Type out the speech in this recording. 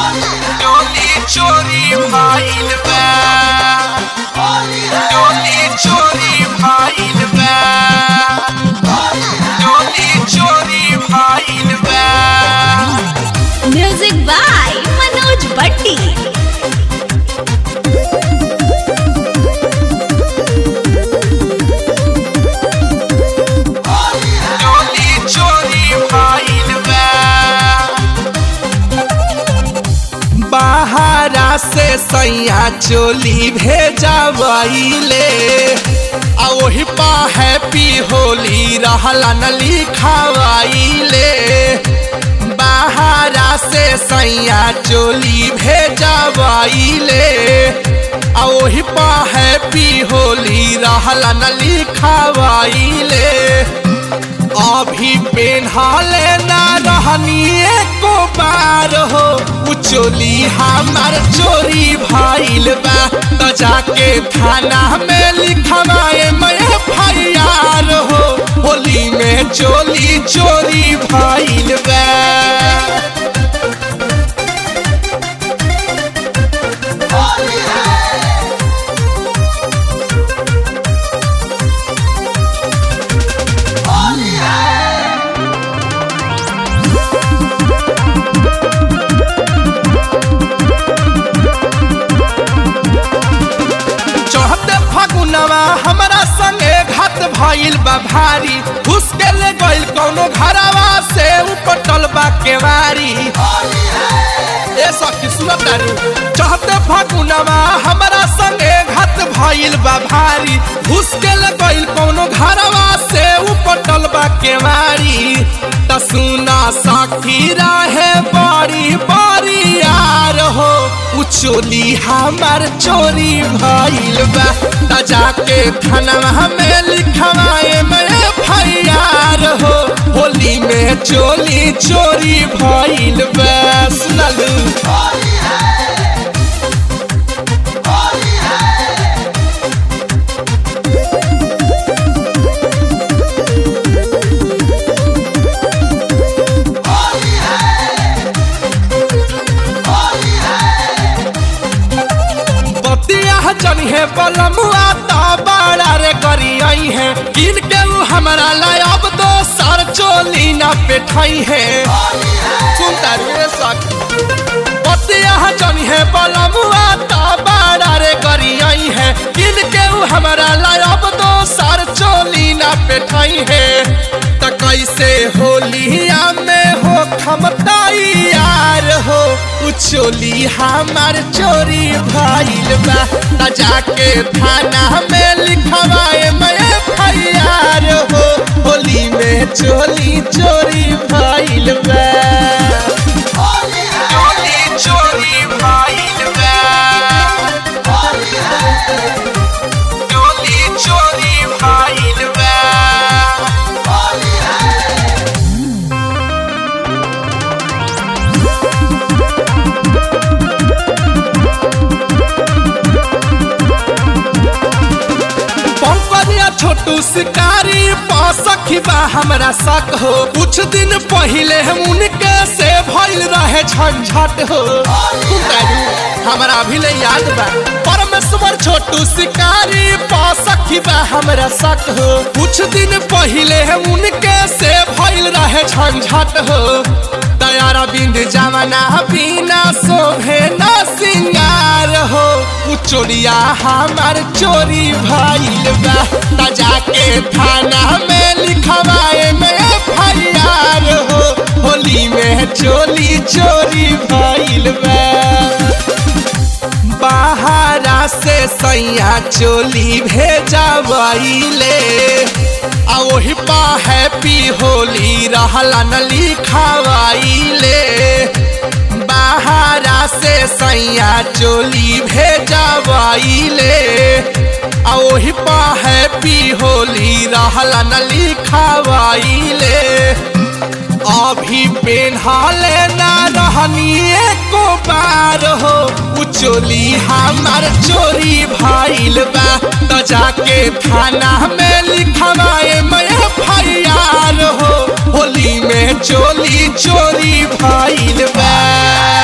डोली चोरी भइल बा डोली चोरी भइल बा डोली चोरी भइल बा म्यूजिक बाय मनोज भट्टी डोली चोरी भइल बा बाहरा से सैया चोली भेजबैले आ ओही पा हैप्पी होली रहला न लिखवाइले बाहरा से सैया चोली भेजबैले आ ओही पा हैप्पी होली रहला न लिखवाइले अभी पेन्हले ना रहनी एको बार हो उ चोली हमार चोरी भइल बा त जाके थाना में लिखवाए मैं फरियार हो होली में चोली चोरी भइल बा चढ़ते फगुनवा हमरा संगे घात भइल बा भारी घुस के ले गइल कौनो घरवा से उपटल बा केवारी ए सखी सुनत तारू चढ़ते फगुनवा हमरा संगे घात भइल बा भारी घुस के ले गइल कौनो घरवा से उपटल बा केवारी त सुना सखी रहे बड़ी बड़ी यार हो उ चोली हमार चोरी भइल बा त जाके थाना में लिखवाए मैं फरियार हो होली में चोली चोरी भइल बा सुनलू बतिया जन है बलमुआ तो बड़ा रे करी आई है किन के उ हमारा लायब दो सर चोली ना पेठाई है सुनता रे सक बतिया जन है बलमुआ तो बड़ा रे करी आई है किन के उ हमारा लायब दो सर चोली ना पेठाई है त कैसे होलिया में हो खमताई यार हो उ चोली हमार चोरी भइल बा त जाके थाना में लिखवाए मैं फरियार हो होली में चोली चोरी भइल बा चोली चोरी भइल बा चोली चोरी भइल बा पंकजिया छोटू शिकारी सखी बा हमरा शक हो कुछ दिन पहले हम उनके से भइल रहे झंझट हो उतारू, हमरा भी ले याद बा परमेश्वर छोटू शिकारी सखी बा हमरा शक हो कुछ दिन पहले हम उनके से भइल रहे झंझट हो दयारा बिंद जमाना बिना शोभे न सिंगार हो उ चोरिया हमार चोरी भइल बा त जाके थाना में लिखवाए मैं फरियार हो होली में चोली चोरी भइल बा बाहरा से सैया चोली भेजबैले आ ओही पा हैप्पी होली रहला न लिखवाइले बाहरा से सैया चोली भेजबैले आ ओही पा हैप्पी होली रहला न लिखवाइले अभी पेन्हले ना रहनी एको बार हो उ चोली हमार चोरी भइल बा त जाके थाना में लिखवाए मैं फरियार हो होली में चोली चोरी भइल बा